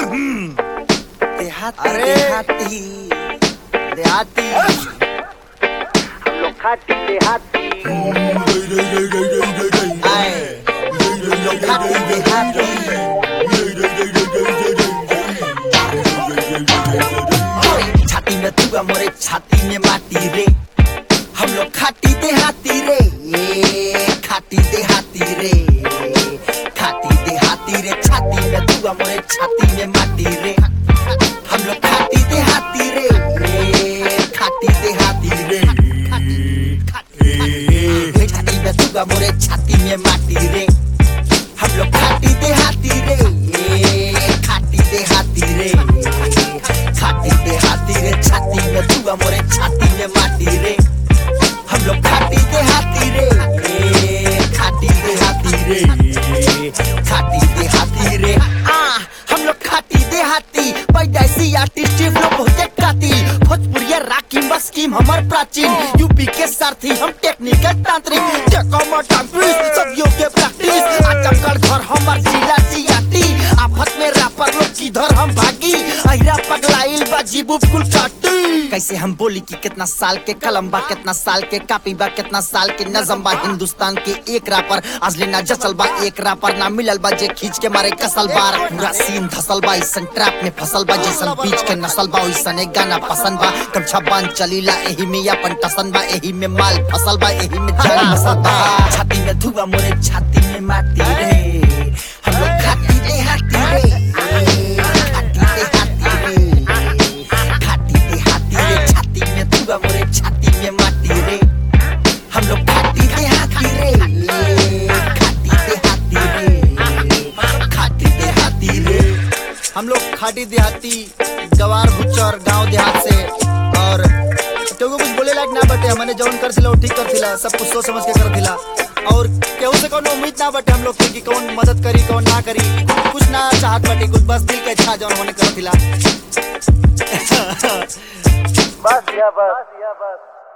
देहाती अरे। देहाती देहाती हम लोग खाती देहाती आए हम लोग खाती देहाती मोरे छाती में तुआ मोरे छाती में माटी रे हम लोग खाती देहाती रे ये खाती देहाती रे खाती देहाती रे छाती में तुआ मोरे छाती में माटी रे हम लोग खाती देहाती रे ये खाती देहाती रे खाती छाती में तुआ मोरे छाती में माटी रे हम लोग खाती देहाती रे ये खाती देहाती रे खाती देहाती रे छाती में तुआ मोरे छाती में माटी रे हम लोग खाती देहाती रे ए, खाती देहाती रे खाती देहाती रे आ हम लोग खाती देहाती पैदाइशी आर्टिस्ट लोग बहुते कातिल भोजपुरिया राकी मस्कीम हमर प्राचीन यूपी के सारथी हम टेक्निकल तांत्रिक टेकमर टांपिस सब योग्य प्रैक्टिस आजकल घर हमर जिला जियाती आफत में रैपर लोग किधर हम भागी अहिरा पगलाइल बा जीबू कुल काटी कैसे हम बोली कि कितना साल के कलम बा कितना साल के कापी बा कितना साल के नजम बा हिंदुस्तान के एक रापर आज लेना जसल बा एक रापर ना मिलल बा जे खींच के मारे कसल बार पूरा सीन धसल बा इसन ट्रैप में फसल बा जैसन बीच के नसल बा ओइसन एक गाना पसंद बा कम छबान चलीला एही में अपन टसन बा एही में माल फसल बा एही में जान मसल बा छाती में धुआ मोरे छाती में माटी रे हम लोग खाती रे हाथी रे खाती रे हाथी रे खाती रे हाथी रे छाती में धुआ मोरे छाती में माटी रे हम लोग खाती रे हाथी रे खाती रे हाथी रे खाती रे हाथी रे हम लोग खाटी देहाती गवार भुच्चर गांव देहात से और केहू कुछ बोले लायक ना बटे हमने जौन कर थिला वो ठीक कर थिला सब कुछ सोच समझ के कर थिला और केहू से कोनो उम्मीद ना बटे हम लोग के कि कौन मदद करी कौन ना करी कुछ ना चाहत बटे कुछ बस दिल के इच्छा जौन होने कर थिला बस या बस